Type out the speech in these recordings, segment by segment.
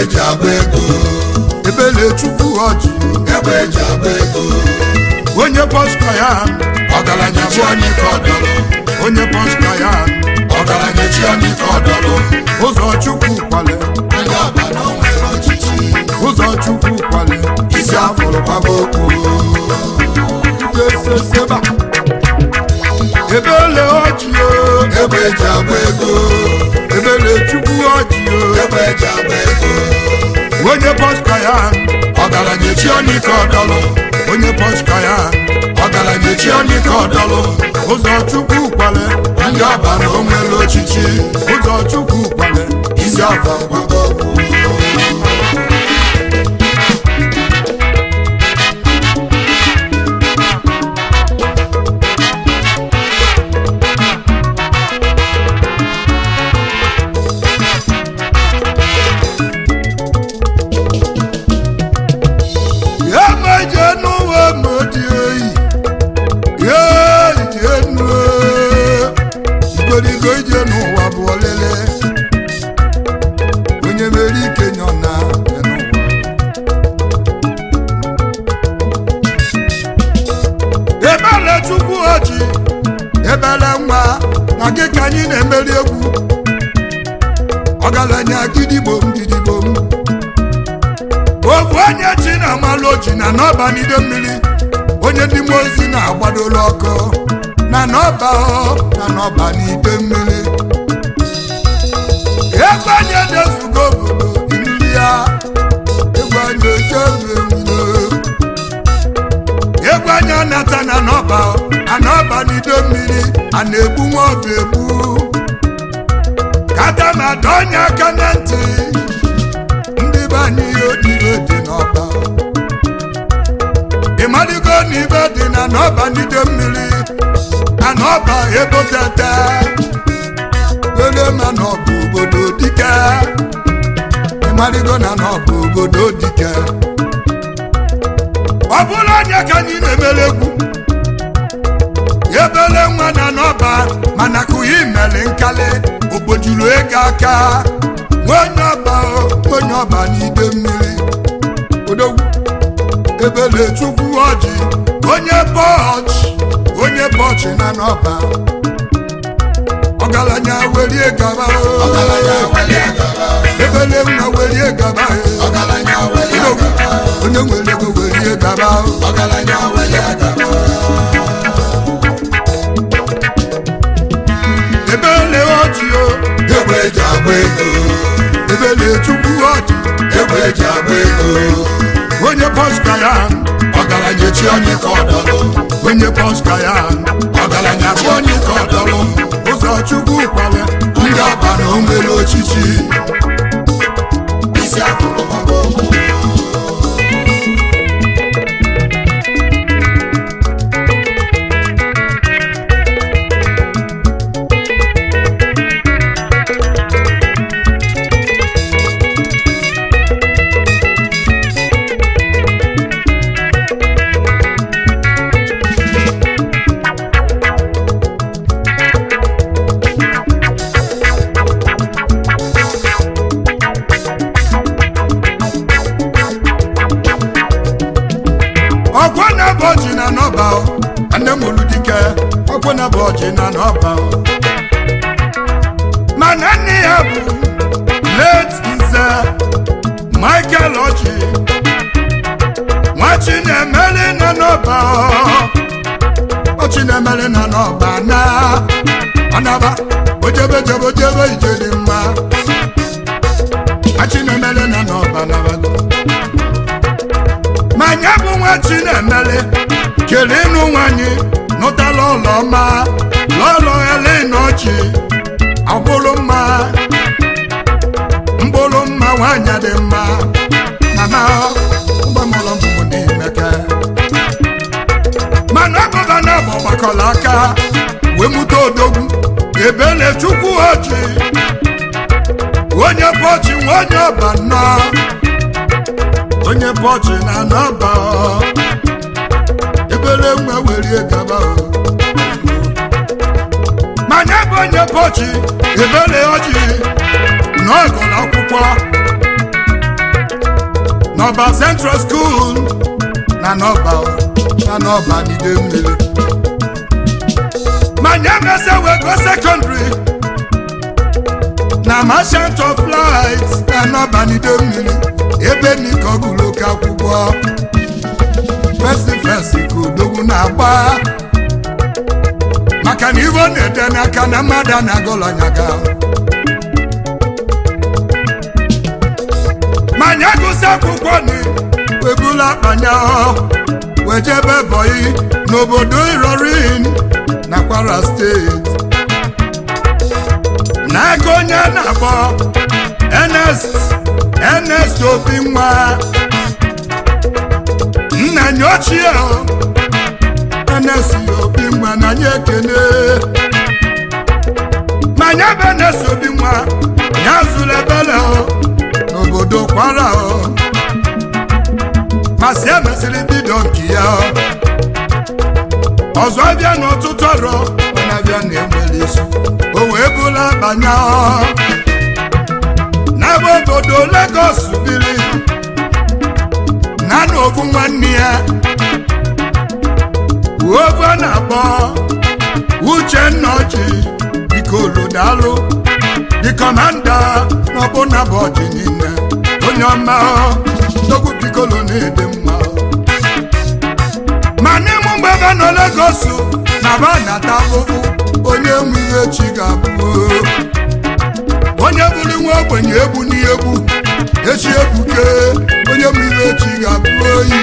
eji agba ego ebele chukwu ọjị egbe eji agba ego onye pọska ya ọgaranya chi anyị ka ọ dọrọ onye pọska ya ọgaranya chi anyị ka ọ dọrọ ụzọ chukwu kwale onye ọba na o nwere ọchịchị ụzọ chukwu kwale isi afụrụ gbaba okwu eseseba ebele ọjị o egbe eji agba ego ebele chukwu ọjị o egbe eji agba ego onye pọska ya ọgaranya chi anyị ka ọ dọrọ onye pọska ya ọgaranya chi anyị ka ọ dọrọ ụzọ chukwu kwale ndị ọba na o nwere ọchịchị ụzọ chukwu kwale isi afụrụ gbaba okwu ya meje n'ụwa modi oyi ya ije nu igorigo ije n'ụwa bụ ọlele onye mere ike nyọ na ya n'ụwa ebele chukwu ọjị ebele nwa na gị ka anyị na-emeri egwu ọgaranya gidigbom gidigbom ofu onye chi na-amalụ oji na n'ọba n'ide mmiri onye ndị mmụọ ozi na-agbadola ọkụ na n'ọba ọ na n'ọba n'ide mmiri egwu anyị edezugo obodo mmiri ya egwu anyị echebemilo egwu anyị anata na n'ọba a n'ọba n'ide mmiri a na-egbu nwa ọba egbu kata ma dọ onye aka na ntị ndị be anyị ihe odibo dị n'ọba ịmaligo na ibe dị na n'ọba n'ide mmiri na n'ọba ebotete were ma n'ọba obodo dike ịmaligo na n'ọba obodo dike ọ bụrụ onye ka anyị na-emere egwu ebele nwa na n'ọba mana kụghị imeli nkali ogbojuru ego aka onye ọba o, onye ọba n'ide mmiri odogwu ebele chukwu ọjị onye bọchị onye bọchị na n'ọba ọgaranya werie gaba o. ọgaranya welie gaba ebele nwa werie gaba o. ọgaranya welie odogwu gaba onye nwere ego werie gaba o. ọgaranya welie gaba ebele ọjị o egbe eji agba ego ebele chukwu ọjị egbe eji agba ego onye pọska ya ọgaranya chi anyị ka ọ dọrọ onye pọska ya ọgaranya chi anyị ka ọ dọrọ ụzọ chukwu kwale ndị ọba na o nwere ọchịchị isi afụrụ gbaba okwu ọgwọ na-abụ ọjị na n'ọba o. nne m olu dike ọgwọ na-abụ ọjị na n'ọba o. mana nne ya bụ late nze michael ọjị nwachi na-emeli na n'ọba o. ọchị na-emeli na n'ọba na ọnaba ojebe jebe ojebe ije dị mma achị na-emeli na n'ọba nabago ma nya bụ nwa chinemele kere ịnụ nwanyị nụtala ụlọ ọma lọlọ elenochi ọbụrụ mma mbụrụ mma nwanyị dị mma mama mgbamụlọ mbụ n'imeke mana gọvanọ bụ gbakọrọ aka wee mụta odogwu ebele chukwu oji onye bọchị nwa onye ọba nnọọ onye bọchị na nọba ebere nwa werie gaba o. manya bụ onye bọchị ebere ọjị na ọgụrụ akwụkwọ n'ọba central school na n'ọba na n'ọba n'ide mmiri ma nye mese wego secondary na merchant of light na n'ọba n'ide mmiri ebe nika ọgụlụ ka akwụkwọ fesi fesi ka odogwu na-agba maka na ivo na-ede n'aka na mmadụ a na-agọlọnyaga ma nye gụsị akwụkwọ ni webula akpanya wejebe bọyị n'obodo irorin na kwara steeti n'aka onye na-akpọ Ernest Ernest obi nwa nna nye ochie o Ernest obi nwa na nye ekene ma nye bụ Ernest obi nwa ya zụrụ ebele o n'obodo kwara o masị emesịrị bido nke ya o ọzọ bịa n'ọtụtụ ọrụ onye abịa na-enwere isi o wee bụla banya o n'ebe obodo Lagos biri na n'obu nwanne ya obu a na-akpọ Uchenna Ọjị Ikolodalụ the commander n'ọbụna bụ ọjị niile onye ọma togwu pikolo na-ede mma ma n'ịmụ mgbe ebe nọ Lagos na ba na-ata ahụhụ onye nwe ihe chi ga-abụ onye bụrụ nwa ogbenye egbu n'egbu echi ebuke onye nwe ihe chi ga-abụ oyi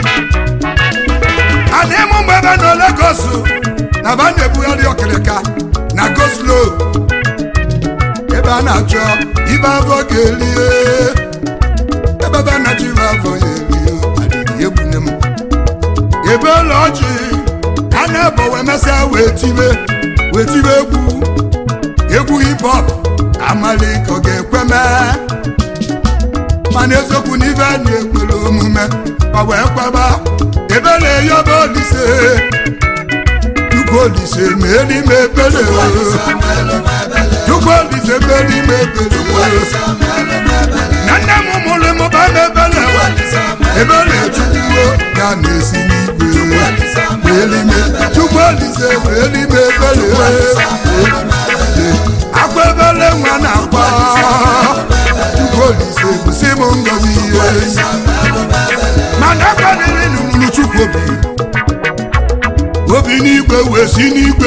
a na-ịmụ mgbe ebe nọ Lagos na ba na-ebugharị ọkịrịka na goslo ebe a na-achọ ibe afọ ga-elie ebe ebe a na-achọ ibe afọ ya elie adịghị egbune m ebe ụlọ ọjị a na-ebo wee mesịa wee tibe wee tibe egwu egwu hip hop amalike ọ ga-ekwe mee mana eziokwu na ibe a na-ekwere omume ọ wee kwaba ebe na-eyobe olise Chukwu olise ma elime ebere Chukwu olise ma elime ebere na nne m mụrụ m ba m ebere ebere chukwuo ya na-esi n'igwe elime Chukwu olise ma elime ebere akwa ebere nwa na-akwa Chukwu olise bụsi m ngozi ihe mana akwaniri n'ụlụ Chukwu obi obi n'igwe wee si n'igwe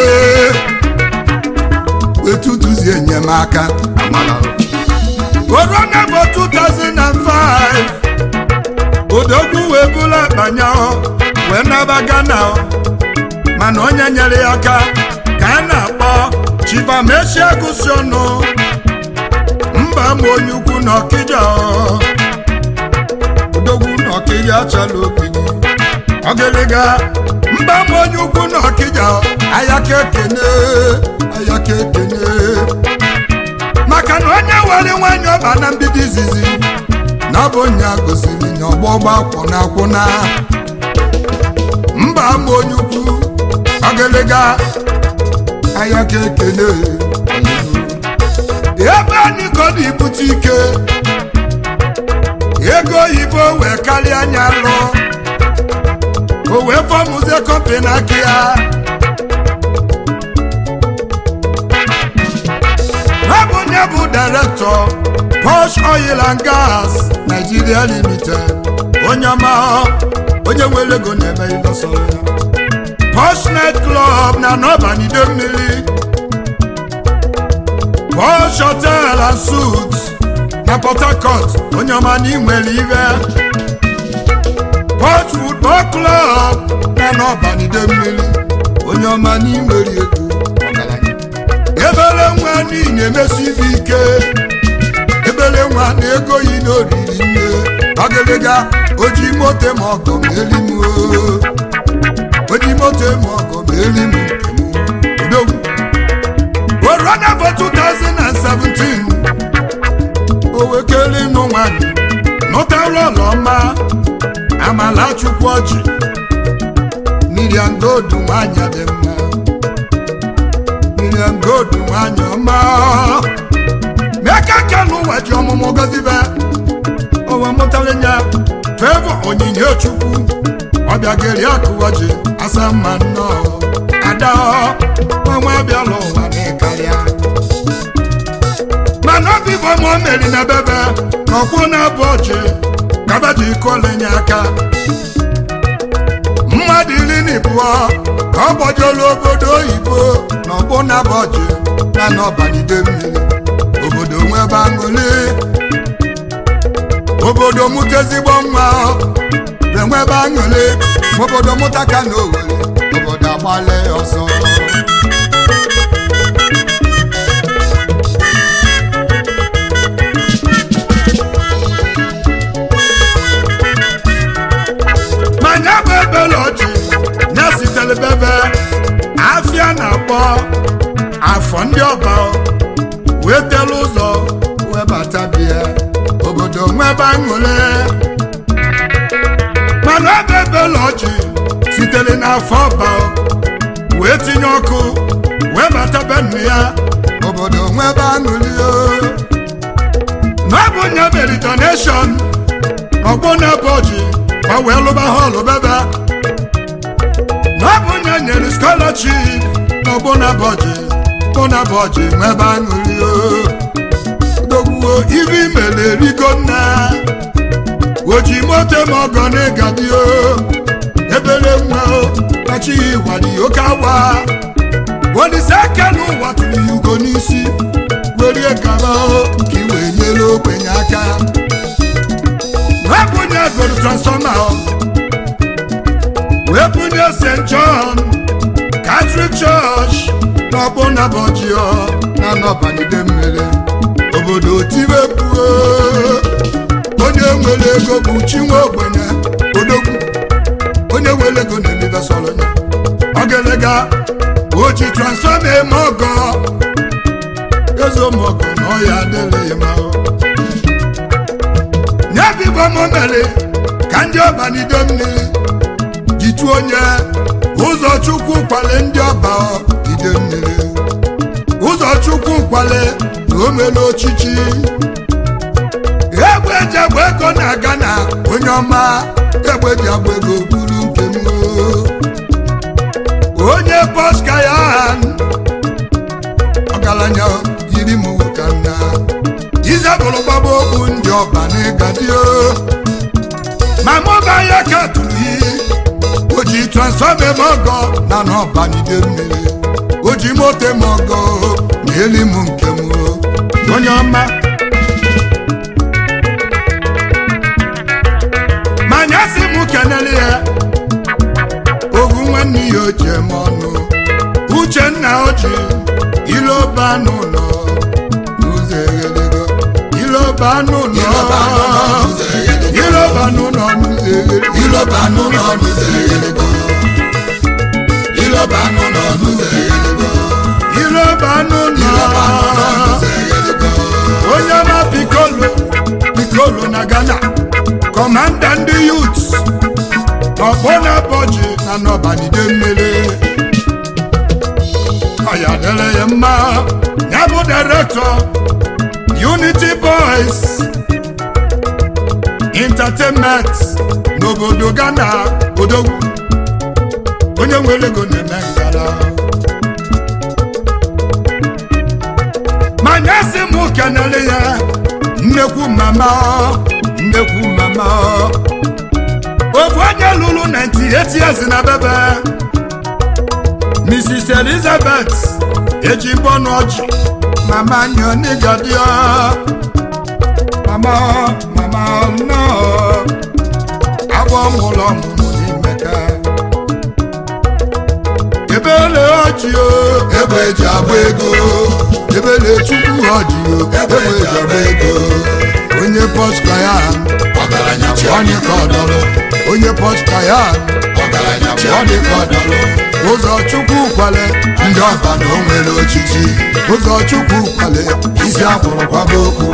wee tutuzie enyemaka orona bụ 2005 odogwu wee bụla akpanya wee naba Ghana mana onye nyere ya aka ka a na-akpọ Chibamesia gụsi ọnụ mba ma onye ukwu na Ọkịja odogwu na Ọkịja achala obi ọgịlịga mba m onye ukwu na ọkịja ayaka ekene ayaka ekene maka na onye were nwanyị ọba na mbido izizi na ọ bụ nya gosiri nya ọgbọgba kwụna akwụna mba m onye ukwu ọgịlịga ayaka ekene ebe anyị kodo ibute ike ego oyibo wee karịa anya lụọ o wee fọmụzie kọmpani aka ya ha bụ onye bụ direktọ Posh Oil and Gas Nigeria Limited onye ọma onye nwere ego na-eme ihe sọrọ ya Posh Night Club na n'ọbanido mmiri Posh Hotel and Suites na Port Harcourt onye ọma na inwere ibe Port Football Club na n'ọbanide mmiri onye ọma n'inwere ego ọgaranya ebere nwa n'ihi emesi ibe ike ebere nwa na ego yi n'oriri nne ọgịlịga oji moto ma ọgọ ma elimu oji moto ma ọgọ ma elimu nke m odogwu orona for 2017 o wekele ịnụ nwanyị nụtara ụlọ ọma amala chukwu ọjị miriam godu nwanyị dị mma miriam godu nwanyị ọma meka ka n'ụwa ji ọmụmụ gozibe o owe mụtara ya fevọ onyinye chukwu ọbịageri akụwaji asa mma nnọọ ada ọnwa abịala ụwa n'ịkarịa mana obi bụ ma o meri na bebe na ọkwụ na-abụ ọchị kaba ji kolenye aka mmadụ iri na ịbụọ ka ọ gbajolu obodo oyibo na ọgbụ na bọjị na n'ọbanide mmiri obodo nwebe aṅụli obodo mụta ezigbo nwa enwebe aṅụli ma obodo mụta ka na owere obodo agbale ọsọ manya bụ ebele ọjị ya sitere bebe afịa na-akpọ afọ ndị ọba wee telu ụzọ wee bata bịa obodo nwebe aṅụrị mana ebe ebele ọjị sitere n'afọ ọba wee tinye ọkụ wee bata be nne ya obodo nwebe aṅụrị na ọ bụ nye mere donation ọgbọ na-ebe ọjị ka wee lụba họlụ bebe na ọ bụ nye nyere scholarship n'ọgbọ na-abọjị gbọ na-abọjị nwebe aṅụrị dogbuo ibe imele erigo nna oji moto ma ọgọ na ịgadio ebere nwa kachighị ịwali oke awa olise aka n'ụwa tụrụ ya ugo n'isi werie gaba ka i wee nyere ogbenye aka wepụnye goro transfọma wepụnye st john catholic church n'ọgbụ na bọjio na n'ọbanide mmiri obodo tibepuo onye nwere ego bụ chinwe ogbenye odogwu onye nwere ego na-emebe sọrọ ya ogelega oji transfọma eme ọgọ ezomọgọ na ọya adịrị ma nye bibo momere ka ndị ọbanide mmiri jitu onye ụzọ chukwu kwale ndị ọba ide mmiri ụzọ chukwu kwale na o mere ochichi egbe eji agba ego na-aga na onye ọma egbe ji agba ego buru nke m onye pọska ya ọgaranya yiri m ka nna ize bụrụ gbaba okwu ndị ọba n'ịgadio ma mụba ya ka tụrụ iyi o ji transfọma eme ọgọ na n'ọbanide mmiri o ji moto eme ọgọ na eli m nke m onye ọma manya si m kenele ya ovu nwanne ya o ji eme ọnụ uchenna o ji iloba n'ụlọ n'ụzọ eghelego iloba n'ụlọ iloba n'ụlọ n'ụzọ eghelego iloba n'ụlọ n'ụzọ eghelego iloba n'ụlọ n'ụzọ eghelego iloba n'ụlọ eghelego onye ma pikolo pikolo na ghana kọmanda ndị yut ọgbọ na bọji na n'ọbanide mmiri ọya dere ya mma ya bụ direktọ unity boys entertainment n'obodo ghana odogwu onye nwere ego na-eme ngala manya si m kenele ya nnekwu mama nnekwu mama ofu onye lụrụ 98 years na bebe mrs elizabeth eji mbọnụ ọjị mama nyonigadio mama mama nọ agwọ mụrụ ọmụmụ n'imeka ebele ọjị o egbe eji agba ego ebele chukwu ọjị o egbe eji agba ego onye pọska ya ọgaranya bụ onye ka ọdọrọ onye pọska ya ọgaranya bụ onye ka ọdọrọ ụzọ chukwu kwale ndị ọba na o nwere ochichi ụzọ chukwu kwale isi akwụrụ kwaba okwu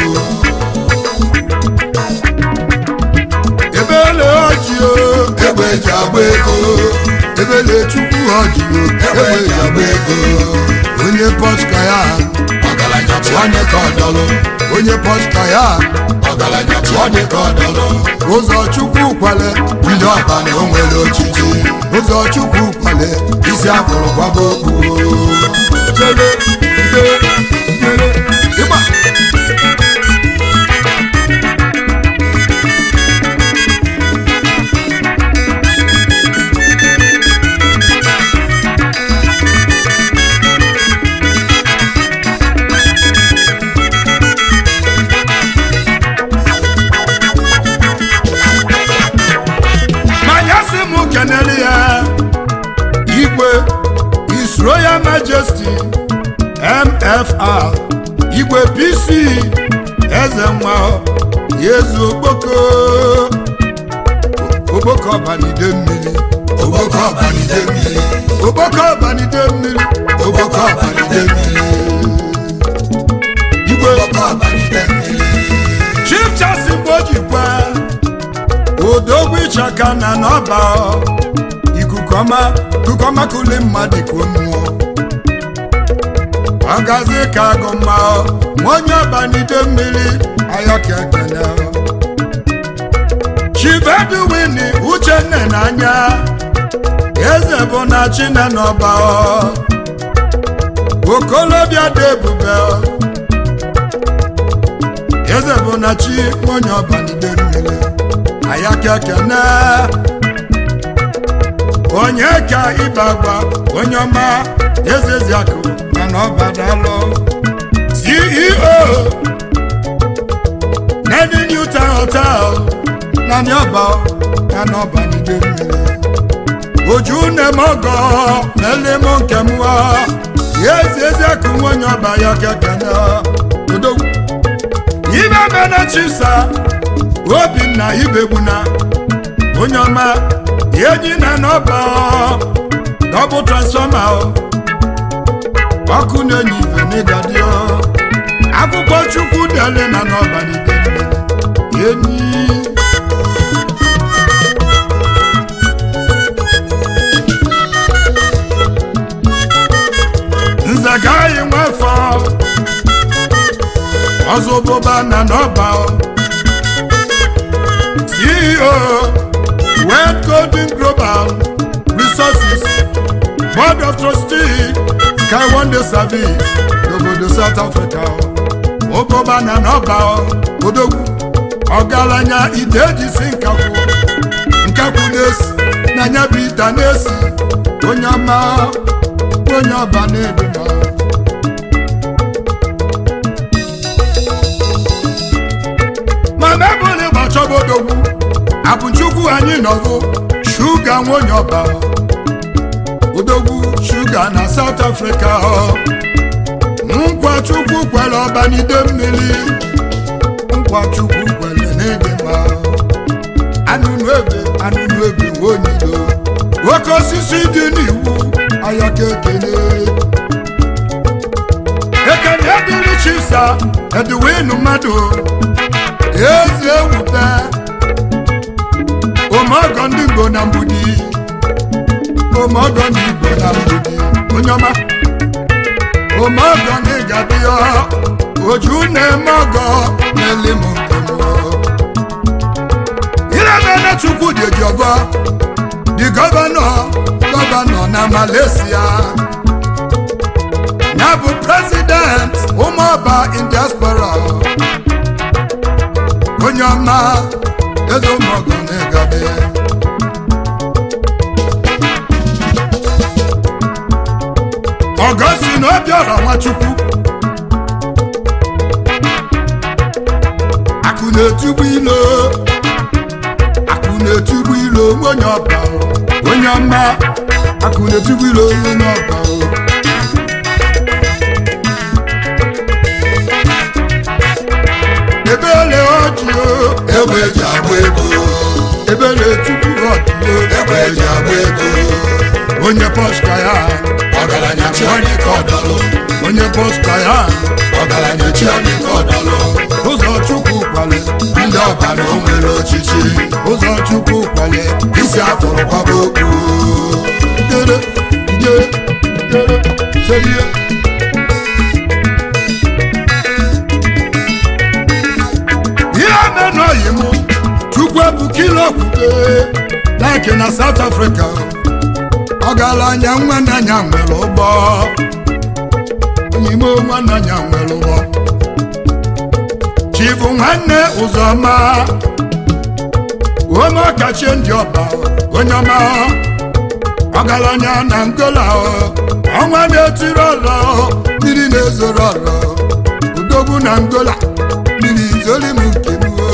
ebele ọjị o egbe eji agba ego ebele chukwu ọjị o egbe eji agba ego onye pọska ya ọgaranya bụ dị ka ọdọlụ onye pọsta ya ọgaranya chi ọ dị ka ọdọlụ ụzọ chukwu kwale ndị ọba na o nwere ochichi ụzọ chukwu kwale isi afụrụ kwaba okwu chere ide chere ịgba manya si m kenere ya igwe His Royal Majesty MFR igwe PC eze nwa yezu okpoko okpoko ọbanide mmiri ogboko ọbanide mmiri okpoko ọbanide mmiri ogboko ọbanide mmiri igwe ogboko ọbanide mmiri chief chasi mgbe o jikwa odogwu ịchaka na n'ọba ikuku ọma ikuku ọma kuli mmadụ ka mmụọ ọgazi ka agụ mma nwa onye ọbanide mmiri ayọka ekene chivedwini uchenne n'anya eze bụ na chine n'ọba okolobịa dị ebube eze bụ na chi onye ọbanide mmiri ayaka ekene onye ka ibe agba onye ọma eze ziakụ mana ọbadalụ ceo nedi newton hotel na niọba ya na ọbanide mmiri oju nemogo melemo nke mụọ ya ezi eziakụ nwa onye ọba ya kekene odogwu ibe mena chisa obinna ibegbuna onye ọma enyi na n'ọba dọbụ transfọma ọkụ na-enye ife n'ịgadio akwụkwọ chukwu dele na n'ọba n'ide enyi nzagaghị nwafọ ọzọbụba na n'ọba CEO World Golden Global Resources Board of Trustees Sky Wonder Service n'obodo South Africa ụbụba na n'ọba odogwu ọgaranya ite ejisi nkakwụ nkakwụ na-esi na anya bụ ite na-esi onye ọma onye ọba na-edeba ma mebụl ịgbachọba odogwu abụchukwu anyị nọgụ shuga nwonye ọba odogwu shuga na South Africa nkwa chukwu kwere ọbanide mmiri nkwa chukwu kwere n'ịdịmma anụnụ ebe anụnụ ebe nwonyilo oke osisi dị n'iwu ayaka ekene ekene dịrị chisa edwin mmadụ ezi ewute omeọgọ ndị igbo na mgbudi omeọgọ ndị igbo na mgbudi onye ọma omeọgọ na ịgadịọ oju na-eme ọgọ na-eli m nke m iremene chukwu dị eji ọgọ dị gọvanọ gọvanọ na Malaysia ya bụ president ụmụọba in diaspora onye ọma eze ụmụọgọ na-egabe ọgọsi na obiọra nwachukwu akụ na-etugbu ilo akụ na-etugbu ilo onye ọba onye ọma akụ na-etugbu ilo onye ọba ebele ọjị egbe eji agba ego ebele etugbu ọjị egbe eji agba ego onye pọsta ya ọgaranya chi ọ dị ka ọdọlụ onye pọsta ya ọgaranya chi ọ dị ka ọdọlụ ụzọ chukwu kwale ndị ọba na o nwere ochichi ụzọ chukwu kwale isi afụrụ kwaba okwu dere ije dere selie ete like na south africa ọgaranya nwanne anya nwere ụgbọ onyimo nwanne anya nwere ụgbọ chifu nwanne ụzọma ome ọkachie ndị ọba onye ọma ọgaranya na ngola ọnwa na-etiri ọrọ mmiri na-ezoro ọrọ odogwu na ngola mmiri izoli m nke m o.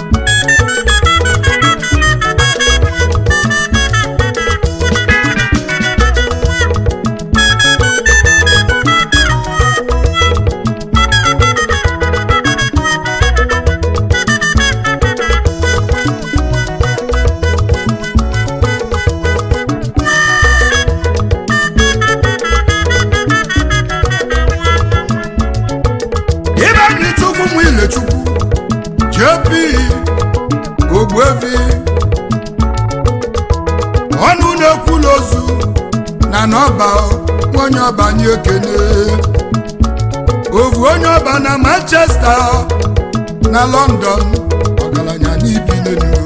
ibe anyị chukwu nwa ilechukwu jp ogbuevi ọnụ na-ekwula ozu na n'ọba onye ọba anyị ekene ovu onye ọba na manchester na london ọgaranya n'ibi n'elu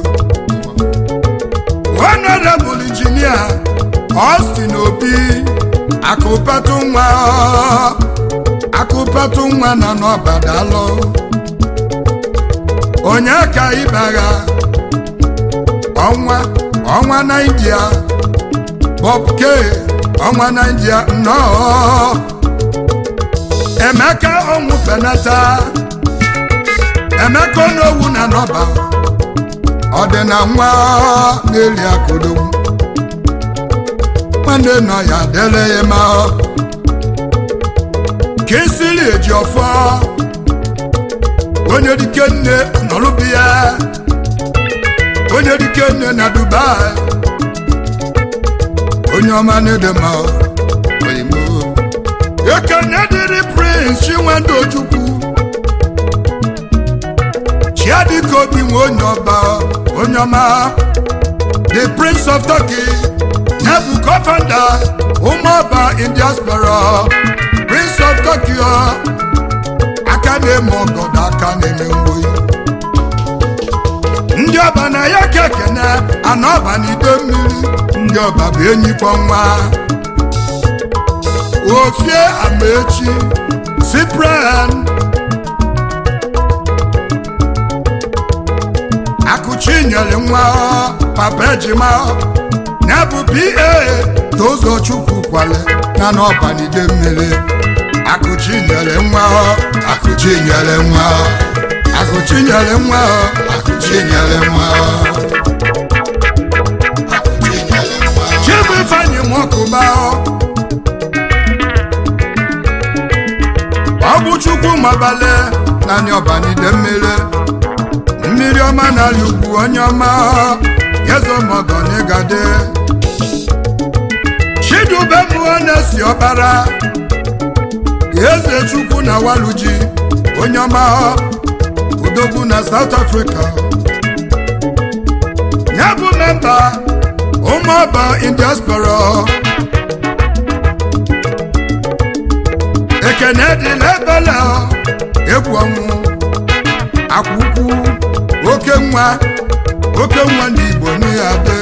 honorable engineer austin obi akụpatụ nwa akụpatụ nwa na n'ọbadalụ onye ka ịbagha ọnwa ọnwa na india bob k ọnwa na india nnọọ emeka ọnwụ penata emeka onowu na n'ọba ọ dị na nwa na-eli akụdogwu nwanne nọ ya dele ya ma ka esili eji ọfọ onye dike nne nọrụbi ya onye dike nne na dubai onye ọma na-ede ma oyimo ekene dịrị prince chinwendu ojukwu chiadịka obi nwe onye ọba onye ọma the prince of turkey ya bụ co-founder ụmụọba in diaspora prince of turkey ọ, aka na-eme ọgọdọ aka na-eme mgboyi ndị ọba na ya ka ekene ana ọba na ide mmiri ndị ọba bụ enyikwa nwa ofie amaechi cyprian akụchi nyere nwa papa ejima ya bụ pa tozo chukwu kwale na n'ọbanide mmiri akụchi nyere nwa akụchi nyere nwa akụchi nyere nwa akụchi nyere nwa chibu ifeanyi nwọkụba ọ bụ chukwu mabale na anya ọbanide mmiri mmiri ọma na-alị ugwu onye ọma yezomọgọnigade chidube mmụọ na-esi ọbara eze chukwu na waluji onye ọma odogwu na south africa ya bụ memba ụmụọba in diaspora ekene dịla ebele egwu ọnwụ akwụkwụ oke nwa oke nwa ndị igbo n'ịghade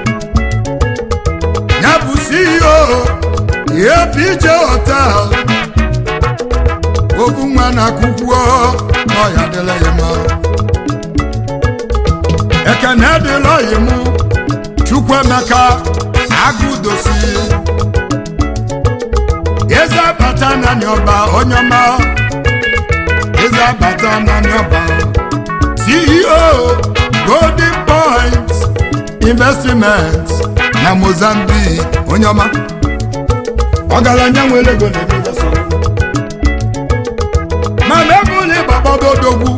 ya bụ ceo apj hotel ogu nwa na akwụkwọ n'ọya dịla ya mma ekene dịla ya mụ chukwuemeka agụdosi eze abata na ọba onye ọma eze abata na ọba ceo golden point investment na mozambique onye ọma ọgaranya nwere ego na-eme so mana ebe ụlọ ịgbagbado odogwu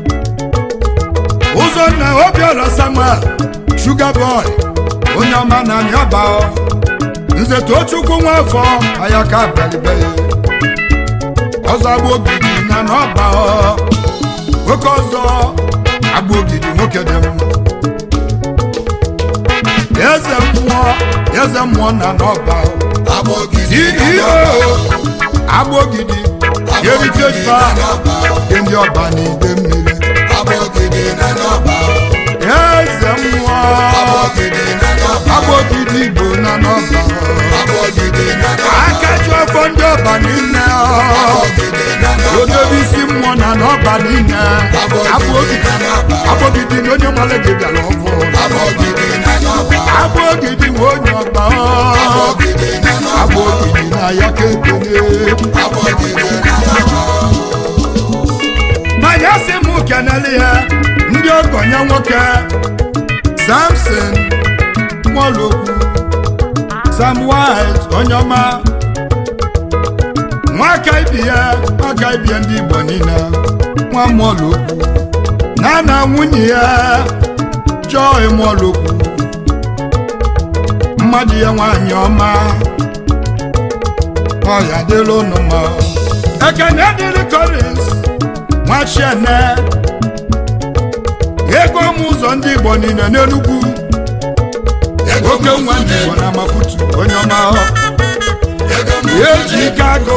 ụzọ na obiọra samuel sugar boy onye ọma na anyọba nze tochukwu nwafọ ayaka abịalibe ọzọ agba ogidi na n'ọba nwoke ọzọ agba ogidi nwoke dị mma eze mmụọ eze mmụọ na n'ọba ceo agba ogidi heritage park dị ndị ọba na ide mmiri eze mmụọ Abọgide na n'ọba. agbogide igbo na n'ọba Abọgide na n'ọba. akaji ọfọ ndị ọba niile Abọgide na n'ọba. odobe isi mmụọ na n'ọba niile Abọgide na n'ọba. agbogide na onye nwale gị bịara ọfụ Abọgide na n'ọba. agbogide nwe onye ọba Abọgide na n'ọba. agbogide na ya ka ekele Abọgide na n'ọba. manya sị m kenele ya ndị ọgọnya nwoke samson nwolokwu sam wise onye ọma nwaka ibi ya nwaka ibi ya ndị igbo niile nwa mwolokwu na na nwunye ya joy mwolokwu mmadụ ya nwanyị ọma ọya dịrị unu mma ekene dịrị korins nwachiene ego m ụzọ ndị igbo niile n'enugwu oke nwa ndị igbo na maputu onye ọma Ego m eji ike agụ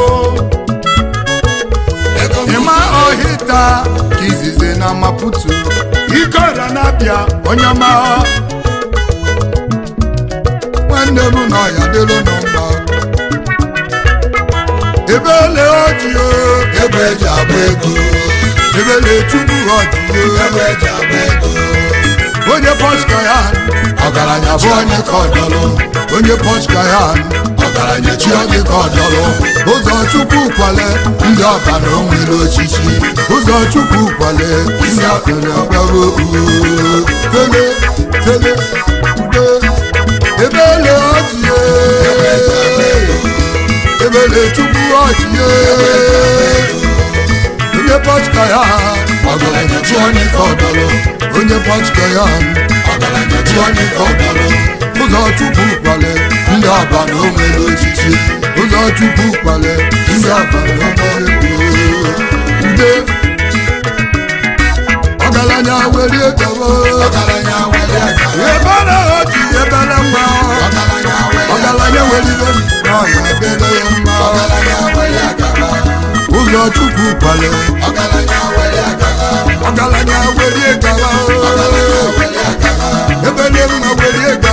Ego m ịma ọhịta ka izizi na maputu ike ọrịa na-abịa onye ọma nwanne m na ọya dịrị unu mma ebele ojii Ebe eji agba ego. ebele tupu ojii Ebe eji agba ego. onye pọska ya Ọgaranya bụ onye ka ọdọlụ. onye pọska ya Ọgaranya chi onye ka ọdọlụ. ụzọ chukwu kwale Ndị ọba na o nwere ochichi. ụzọ chukwu kwale isi akụrụ ọgbara tele tele ude ebele ojie ebele chukwu ojie onye pọska ya Ọgaranya chi onye ka ọdọlụ. onye pọska ya Ọgaranya chi onye ka ọdọlụ. ụzọ chukwu kwale Ndị ọba na o nwere ochichi. ụzọ chukwu kwale isi akụrụ ọgbara ude ọgaranya welie gawa Ọgaranya were aka. ebere oji ebere mma Ọgaranya were aka. ọgaranya welibe n'ọya ebere ya mma Ọgaranya were aka. ụzọ chukwu kwale Ọgaranya were aka. ọgaranya welie gawa Ọgaranya were aka. ebere mma welie gawa